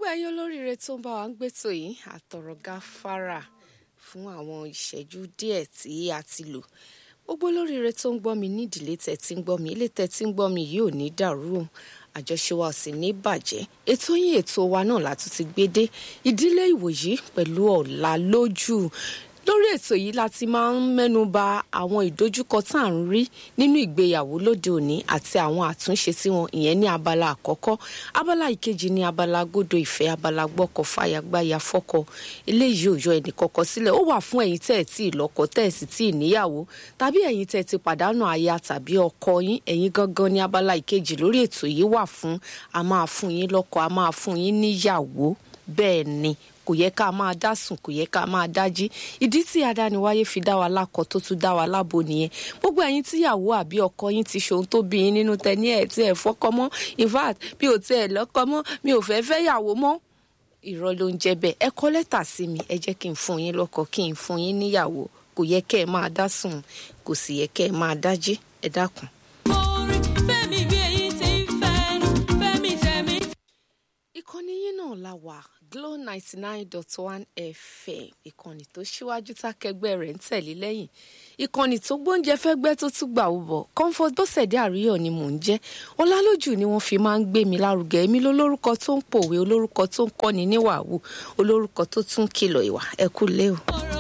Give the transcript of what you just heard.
ẹ̀yin olóríire tó ń bá wa ń gbétò yìí àtọ̀rọ̀ gáfárà fún àwọn ìṣẹ́jú díẹ̀ tí a ti lò gbogbo olóríire tó ń gbọ́ mi nídìílé tẹ̀ tí ń gbọ́ mi ilé tẹ̀ tí ń gbọ́ mi yìí ò ní dàrú o àjọṣe wa ò sì ní bàjẹ́ ètò yín ètò wa náà látún ti gbé dé ìdílé ìwòyí pẹ̀lú ọ̀la lójú lórí ètò yìí la ti máa ń mẹ́nu ba àwọn ìdojúkọ tá à ń rí nínú ìgbéyàwó lóde òní àti àwọn àtúnṣe tí wọn ìyẹn ní abala àkọ́kọ́ abala ìkejì ní abala gbódo ìfẹ́ abala gbọ́kọ̀ fàyàgbáyà fọ́kọ eléyìí ò yọ ẹnì kọ̀ọ̀kan sílẹ̀ ó wà fún ẹ̀yin tẹ́ ẹ̀ tí ì lọ́kọ tẹ́ ẹ̀ sì tí ì níyàwó tàbí ẹ̀yin tẹ́ ẹ ti pàdánù aya tàbí ọkọ yín ẹ̀yin gangan ní abala ìkejì lórí ètò yìí wà fún a máa fún yín lọ́kọ a máa fún yín níyàwó bẹ́ẹ̀ ni kò yẹ ká máa dá sùn kò yẹ ká máa dájí ìdí tí adániwáyé fi dá wa lákọ tó tún dá wa lábo nìyẹn gbogbo ẹ̀yin tíyàwó àbí ọkọ yín ti ṣohun tó bí yín nínú tẹ ní ẹ tí ẹ fọkọ mọ́ in fact mi ò tẹ ẹ lọ́kọ mọ́ mi ò fẹ́ fẹ́ yàwó mọ́ irọ́ ló ń jẹ́ bẹ́ẹ̀ ẹ kọ lẹ́tà sí mi ẹ jẹ́ kí n fún yín lọ́kọ kí n fún yín níyàwó kò yẹ kẹ́ ẹ máa dá sùn kò sì yẹ kẹ́ ẹ máa dájí ẹ dákun. orin fẹ́mi bí èyí ti ń fẹ́ fẹ́mi tẹ̀mí. ìkànnì yín náà la wà Glo ninety nine dot one FM ìkànnì tó ṣíwájú tákẹgbẹ́ rẹ̀ ń tẹ̀lé lẹ́yìn ìkànnì tó gbóúnjẹ fẹ́gbẹ́ tó tún gbà ó bọ̀ Comfort Bọ́sẹ̀dé Àríyọ̀ ni mò ń jẹ́ Ọlálójú ni wọ́n fi máa ń gbé mi lárugẹ èmi lólórúkọ tó ń pòwe olórúkọ tó ń kọ́ni níwàwù olórúkọ tó tún kìlọ̀ ìwà ẹ kú lé o. ọ̀rọ̀